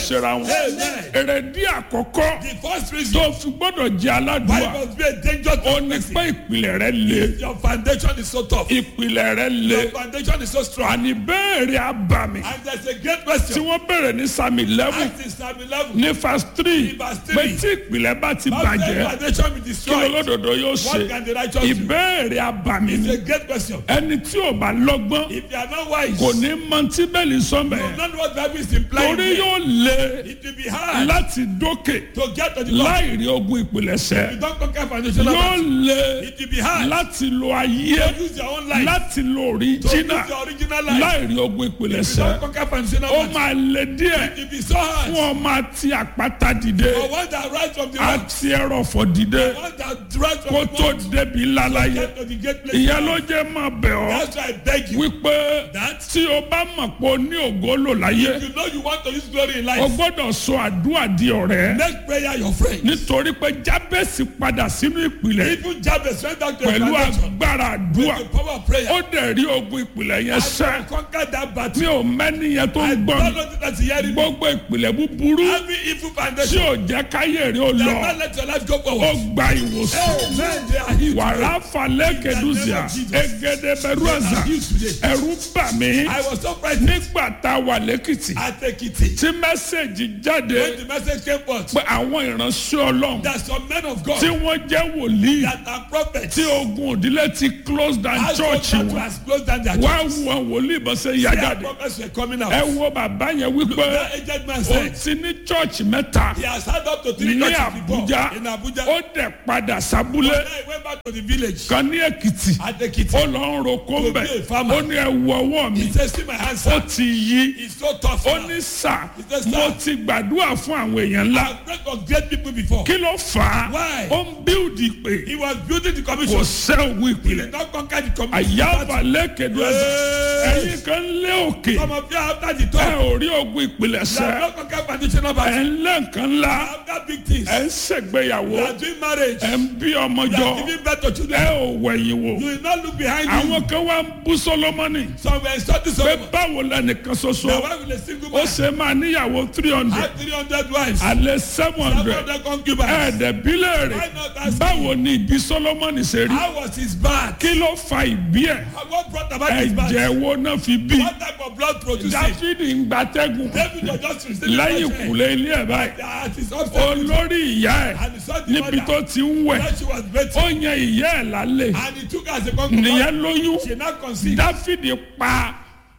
ṣera wọn Amen. èrèdí àkọ́kọ́ The first tó reason fi gbọ́dọ̀ jẹ́ why aládùúgbà you must be a danger to ó a ní person. pé ìpìlẹ̀ rẹ le Your foundation is so tough. ìpìlẹ̀ rẹ le Your foundation is so strong. àní béèrè abàmì And there's a great tí question. wọ́n béèrè ní sami eleven Act in Psalm 11. ní verse three Ní verse three. pé tí ìpìlẹ̀ bá ti How can bàjẹ́ foundation be kí destroyed? olódodo yóò ṣe What can the righteous do? ìbéèrè abàmì It's ni a great question. ẹni tí ò bá lọ́gbọ́n If you are not wise, kò ní mọ tí bẹ́ẹ̀lì you sọ́mẹ̀ will not know what Bible is implying. torí there. yóò le It will be hard láti dókè to get to the top. láì rí ogun ìpìlẹ̀ṣẹ̀ You don't conquer foundation. yóò le It will be hard láti lo ayé to use your own life. láti lo To use òríjínà your original life. láì rí ogun You ìpìlẹ̀ṣẹ̀ don't conquer foundation. ó máa le díẹ̀ It will be so hard. fún ọmọ àti àpáta dìde For one that rise from the rock. àti ẹrọ̀fọ̀ dìde One that rise from kó the tó rock. débi lálàyé Get to the great place. ìyẹn ló jẹ́ máa bẹ̀ ọ́ That's why I beg you. wípé That tí o bá mọ̀ pé o ní ògo lò láyé you know you want to use glory in o life. gbọ́dọ̀ sọ àdúrà di ọ̀rẹ́ Make prayer your friend. nítorí pé jábẹ́sì padà sínú ìpìlẹ̀ Even Jabez went down to the pẹ̀lú foundation. agbára àdúrà The power of prayer. ó dẹ̀ rí ogun ìpìlẹ̀ yẹn sẹ́ And conquer that mi battle. ò mẹ́ni yẹn tó ń gbọ́ Don't mi know that you hear me. gbogbo ìpìlẹ̀ búburú Every evil tí foundation. ò jẹ́ káyé rí o lọ That not let your life go ó forward. gba ìwòsàn Amen. They are healed. wàrà falẹ̀ kẹdùsíà egede bẹ̀rù ẹ̀sà ẹ̀rù bà mí I was so frightened nígbà tá a wà lẹ́kìtì at Ekiti. tí mẹ́sẹ̀gì jáde When the message came forth, pé àwọn ìránṣẹ́ ọlọ́run that some men of God tí wọ́n jẹ́ wòlíì that are prophets tí ogun òdílé ti close down has church that wọn has closed down their wá church. wo wòlíì bọ́ sẹ́ yá Their jáde prophets were coming out. ẹ wo bàbá yẹn wípé That aged man ó said ti ní church mẹ́ta he has had up to three ní churches before Àbújá in Abuja. ó dẹ̀ padà sábúlé Then he went back to the village kan ní Èkìtì at Ekiti. ó lọ ń roko ń bẹ̀ To be a farmer. ó ní ẹ wo ọwọ́ mi He said, see my hands, ó sir. ti yí It's so tough. ó now. ní sà said, "Sir." mo ti gbàdúrà fún àwọn èèyàn ńlá I've prayed for great people before. kí ló fà á Why? ó ń bíldì pé He was building the kò commission. sẹ́ òun He ìpìlẹ̀ did not conquer the commission. àyàbà lẹ́kẹ̀dọ́ ẹ̀sẹ̀ ẹ̀yin kan lé òkè Some of you after the ẹ talk, ò rí ogun ìpìlẹ̀ you have sẹ́ not conquered foundational ẹ̀ battle. ń lé nǹkan ńlá After big things, ẹ̀ ń ṣègbéyàwó you are doing marriage, ẹ̀ ń bí ọmọ you jọ are giving birth to ẹ children. ò wẹ̀yìn wò You will not look behind you. àwọn kan wá ń bú Sólómọ́nì Some were insulting pé Solomon. báwo lẹnìkan ṣoṣo Now why will a single ó man ṣe máa níyàwó three hundred have 300 wives? alẹ́ seven hundred Some of them concubines. ẹ̀ẹ́dẹ̀bílẹ̀ rẹ̀ Why not ask báwo ni ìbí Sólómọ́nì ṣe rí How was his birth? kí ló fa ìbí ẹ̀ What brought about his birth? ẹ̀jẹ̀ wo náà fi bí What type of blood produced it? Dáfídì ń gbatẹ́gùn David was just receiving lẹ́yìn bloodshed. ìkùlé ilé ẹ̀ báyìí That is upset. olórí ìyá ẹ̀ And he saw the níbi mother. tó ti ń wẹ̀ That she was ó better. yan ìyá ẹ̀ lálẹ́ And he took her as a concubine. nìyẹn lóyún She now conceived. Dáfídì pa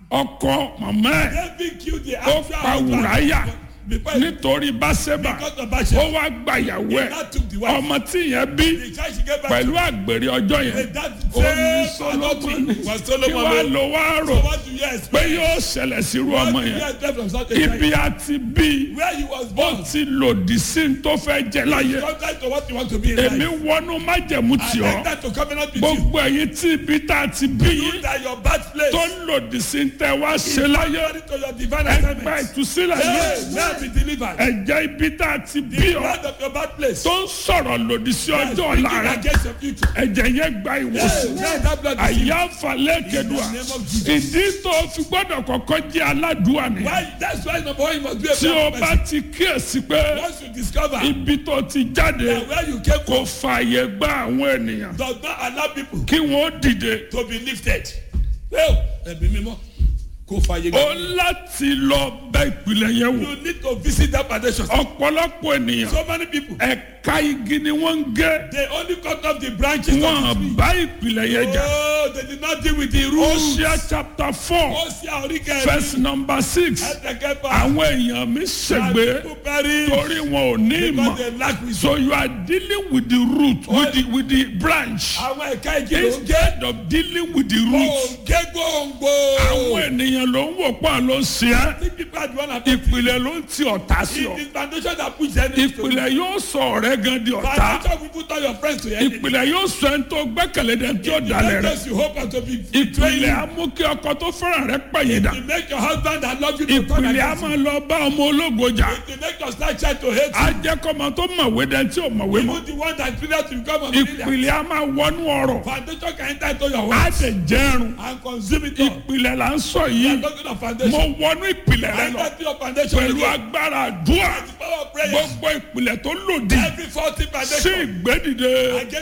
ọkọ màmá ẹ̀ David killed the ó actual pa husband. Wùráyà Because nítorí Báṣẹ́bà because of ó Bathsheba. wá gba ìyàwó He ẹ̀ now took the wife. ọmọ tí yẹn bí The child she gave back pẹ̀lú to. àgbèrè ọjọ́ yẹn That ó ní same adultery Sólómọ́nì was kí Solomon. wàá made. lọ wá rò So what do you pé expect? yóò ṣẹlẹ̀ sírú What ọmọ do you yẹn expect from such a ibi child? àti bí Where he was ó born. ti lòdì sí ní tó fẹ́ jẹ láyé Contrary to what you want to be in èmi life. wọnú májẹ̀mú I tì ọ́ enter to covenant with you. gbogbo ẹ̀yin tí ibi tá a ti bí You yín that your birthplace tó lòdì sí ní tẹ́ wá ṣe láyé according to your divine ẹgbẹ́ assignment. ìtúsílẹ̀ Hey, yìí now be delivered. ẹ̀jẹ̀ ibi tá a ti bí The ọ́ blood of your birthplace. tó ń sọ̀rọ̀ lòdì sí ọjọ́ Speaking ọ̀la rẹ̀ against your future. ẹ̀jẹ̀ yẹn gba Hey, ìwòsàn now that blood is àyà falẹ̀ kẹdùà In the name of Jesus. ìdí tó fi gbọ́dọ̀ kọ́kọ́ jẹ́ aládùúà ni Why? That's why number one you must be a tí o prayer bá person. ti kíyèsí pé Once you discover ibi tó ti jáde that where you came kò from fààyè gba àwọn ènìyàn does not allow people kí wọ́n dìde to be lifted. Well, ẹ̀mí mímọ́ kò fàyè ó gbà. láti lọ bẹ ìpìlẹ̀ yẹn wò You need to visit that foundation. ọ̀pọ̀lọpọ̀ ènìyàn So many people, ẹ̀ka igi ni wọ́n ń gé they only cut off the branches of the wọ́n tree. bá ìpìlẹ̀ yẹn jà Oh, they did not deal with the roots. Hosea chapter four Ó ṣe àríkẹ́ verse number six ẹ̀ẹ́dẹ̀kẹ́fà. àwọn èèyàn mi ṣègbè People perish torí wọn ò ní because ìmọ̀ they lack wisdom. so you are dealing with the root with the with the branch Àwọn ẹ̀ka igi ló ń gé. instead of dealing with the root Òǹgé gbòǹgbò. àwọn ènìyàn ló ń wò pa ló ń ṣe é Think people are the one affected. ìpìlẹ̀ ló ń ti ọ̀tá sí ọ It is foundation that push enemies to ìpìlẹ̀ yóò sọ ọ̀rẹ́ gan di ọ̀tá Foundation will put all your friends to enemy. ìpìlẹ̀ yóò sọ ẹni tó gbẹ́kẹ̀lé dẹ̀ tí ó dalẹ̀ rẹ̀ Because you hope and to be betraying ìpìlẹ̀ you. á mú kí ọkọ tó fẹ́ràn rẹ̀ pẹ̀yìn dà You make your husband that love you to turn ìpìlẹ̀ á against you. máa lọ bá ọmọ ológo jà You make your star child to hate á you. jẹ́ kọ́mọ tó mọ̀wé dẹ̀ tí ò mọ̀wé mọ́ Even the one that failed to become a millionaire. ìpìlẹ̀ á máa wọnú ọ̀rọ̀ Foundation can enter into your á wealth tẹ̀ jẹ́rùn and consume it all. ìpìlẹ̀ là ń sọ yìí yìí talking of mo foundation. wọnú ìpìlẹ̀ rẹ lọ Enter your foundation pẹ̀lú again. agbára àdúrà The power of prayer. gbogbo ìpìlẹ̀ tó lòdì Every faulty sí foundation ìgbédìde against